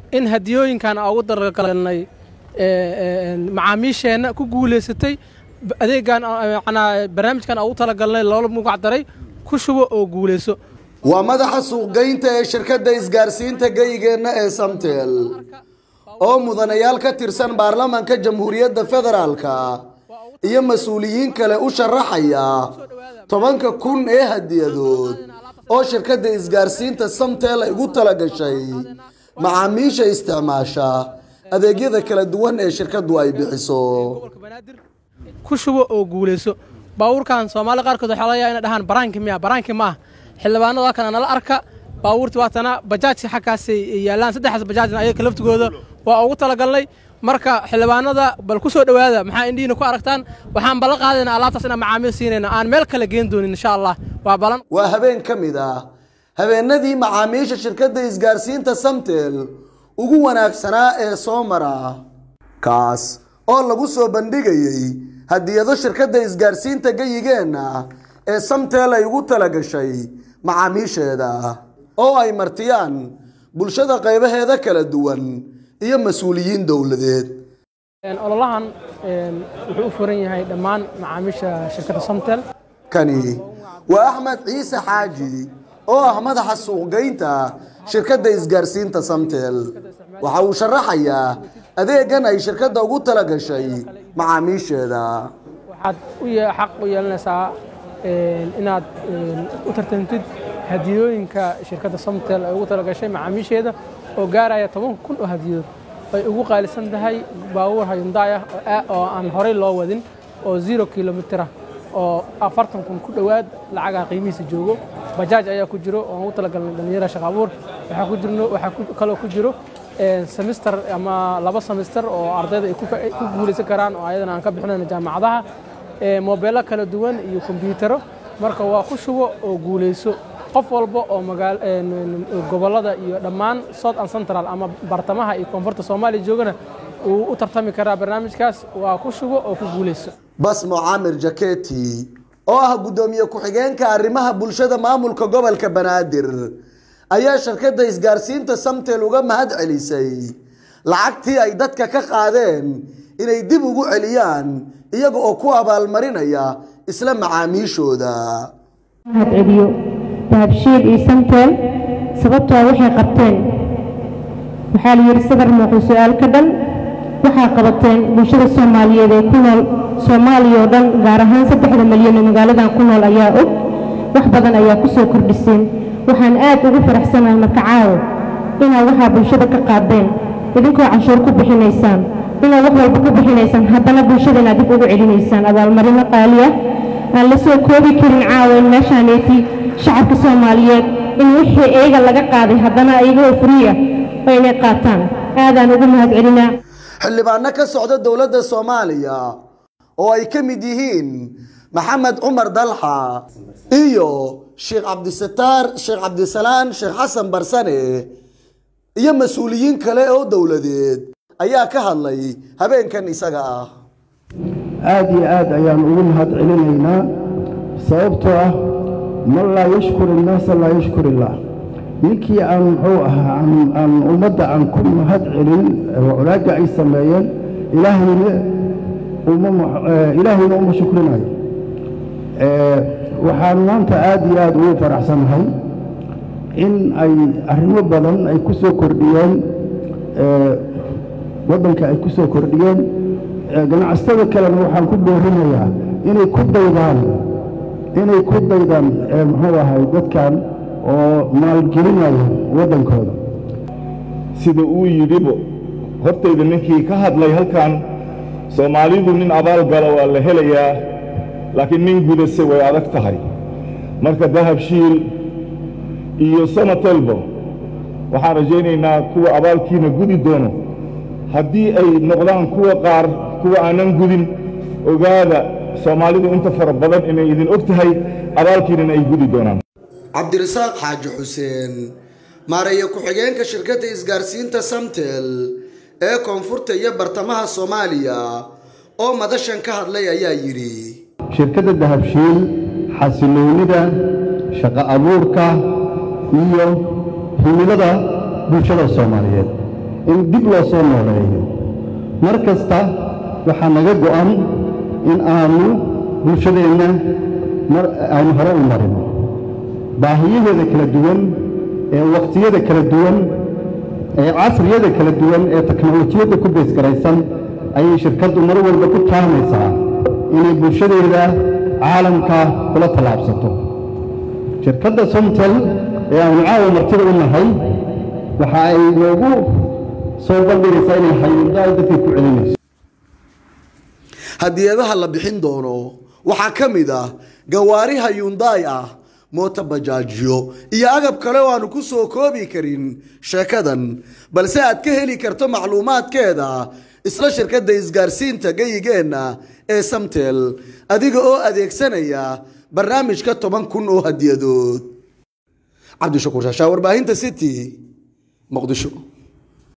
in hadiyooyinkan aan ugu dargalnay macaamiisheenna ku guulaysatay adeegan macnaa barnaamijkan aan ugu talagalnay loola magac daray ku shubo oo guulayso waa madaxa suuqgeynta ee shirkadda isgaarsiinta geyigeenna ee samtel oo mudanayaal ka tirsan baarlamaanka jamhuuriyadda federaalka iyo mas-uuliyiin kale u sharaxaya tobanka kun ee hadiyadood oo shirkadda isgaarsiinta samtel ay ugu talagashay macaamiisha isticmaasha adeegyada kala duwan ee shirkaddu ay bixiso ku shubo oo guulayso baabuurkan soomaali qaarkood waxaa laga yaaba inay dhahaan baraanki miya baraanki ma ah xildhibaanada waa kana nala arka baabuurti waatana bajaajka xaggaasay yaallaan saddexdaas bajaajna ayaga laftigooda waa ugu talagalnay marka xildhibaanada bal ku soo dhowaada maxaa indhihiina ku aragtaan waxaan ballan qaadayna alaabtaas inaan macaamiil siinayna aan meel kale geen doonin insha allah waa balan waa habeen ka mid ah habeenadii macaamiisha shirkadda isgaarsiinta samtel ugu wanaagsanaa ee soo mara kaas oo lagu soo bandhigayey hadiyado shirkadda isgaarsiinta geyigeenna ee samtel ay ugu talagashay macaamiisheeda oo ay martiyaan bulshada qaybaheeda kala duwan iyo mas-uuliyiin dowladeed ololahan wuxuu u furan yahay dhammaan macaamiisha shirkadda samtel kani waa axmed ciise xaaji oo ah madaxa suuqgeynta shirkadda isgaarsiinta samtel waxa uu sharaxayaa adeegan ay shirkadda ugu talagashay macaamiisheeda waxaad u xaq u yeelanaysaa inaad u tartantid hadiyooyinka shirkadda samtel ay ugu talagashay macaamiisheeda oo gaaraya toban kun oo hadiyood ay ugu qaalisan tahay baabuur hayundaay ah oo aan horey loo wadin oo zero kilomitira oo afartan kun ku dhowaad lacagaa qiimihiisa joogo bajaaj ayaa ku jiro oo aan ugu talagalnay dhallinyara shaqa abuur waxaa ku jirno waxaa kaloo ku jiro semister ama laba semister oo ardayda ay ku guulaysan karaan oo ayadana aan ka bixinayno jaamacadaha moobeello kala duwan iyo kombiyuutaro marka waa ku shubo oo guulayso qof walba oo magaal gobollada iyo dhammaan south and central ama bartamaha iyo koonfurta soomaaliya joogana uu u tartami karaa barnaamijkaas waa ku shubo oo ku guulayso basmo caamir jaketi oo ah guddoomiye ku-xigeenka arrimaha bulshada maamulka gobolka banaadir ayaa shirkadda isgaarsiinta samtel uga mahad celisay lacagtii ay dadka ka qaadeen inay dib ugu celiyaan iyaga oo ku abaalmarinaya isla macaamiishooda mahad celiyo dahabshiil iyo samtel sababtoo waxay qabteen waxaa la yidhi sadar muuqu su-aal ka dhan waxaa qabateen bulshada soomaaliyeed ee ku nool soomaaliya oo dhan gaar ahaan saddexda malyan oo magaaladan ku nool ayaa og wax badan ayaa ku soo kordhiseen waxaan aad ugu faraxsanahay marka caawo inaad waxaa bulshada ka qaadeen idinkoo canshuur ku bixinaysaan inaad wax walba ku bixinaysaan haddana bulshada inaad dib ugu celinaysaan abaalmarino qaali ah aan la soo koobi karin caawa in meeshaaneeti shacabka soomaaliyeed in wixii iyaga laga qaaday haddana iyagoo furiya oo inay qaataan aadaan ugu mahad celinaa xildhibaano ka socda dowladda soomaaliya oo ay ka mid yihiin maxamed cumar dalxa iyo sheekh cabdisataar sheekh cabdisalaan sheekh xasan barsane iyo mas-uuliyiin kale oo dowladeed ayaa ka hadlay habeenkan isaga ah aad iyo aad ayaan ugu mahad celinaynaa sababtoo ah man laa yashkur innaasa laa yashkur illaah ninkii aan muxuu ahaa aan ummadda aan ku mahad celin wanaagga ay sameeyeen ilaahayna ilaahayna uma shukrinayo waxaan maanta aad iyo aad ugu faraxsanahay in ay arrimo badan ay ku soo kordhiyeen waddanka ay ku soo kordhiyeen ganacsatada kalena waxaan ku boorinayaa inay ku daydaan inay ku daydaan muxuu ahay dadkan oo maalgelinaya waddankooda sida uu yidhibo hortayda ninkii ka hadlay halkan soomaalidu nin abaal gala waa la helayaa laakiin nin gudase way adag tahay marka dahabshiil iyo samatelbo waxaan rajaynaynaa kuwa abaalkiina gudi doono haddii ay noqdaan kuwa qaar kuwa aanan gudin ogaada soomaalidu inta fara badan inay idin og tahay abaalkiinana ay gudi doonaan cabdirasaaq xaaji xuseen maareeya ku-xigeenka shirkadda isgaarsiinta samtel ee koonfurta iyo bartamaha soomaaliya oo madashan ka hadlay ayaa yidhi shirkadda dahabshiil xasiloonida shaqo abuurka iyo himilada bulshada soomaaliyeed in dib loo soo nooleeyo mar kasta waxaa naga go'an in aanu bulshadeenna mar aynu hore u marino baahiyaheeda kala duwan ee wakhtiyada kala duwan ee casriyada kala duwan ee teknolojiyadda ku beesgaraysan ayay shirkaddu mar walba ku taamaysaa inay bulshadeeda caalamka kula tallaabsato shirkadda somtel ee aanu caawa martida u nahay waxa ay noogu soo bandhigaysaa inay hayuundaal dadkay ku celinayso hadiyadaha la bixin doono waxaa ka mid ah gawaari hayuundaay ah moota bajaajyo iyo agab kale oo aanu ku soo koobi karin sheekadan balse aad ka heli karto macluumaadkeeda isla shirkadda isgaarsiinta geyigeenna ee samtel adiga oo adeegsanaya barnaamijka toban kun oo hadiyadood cabdishakuur shaashaa warbaahinta city muqdisho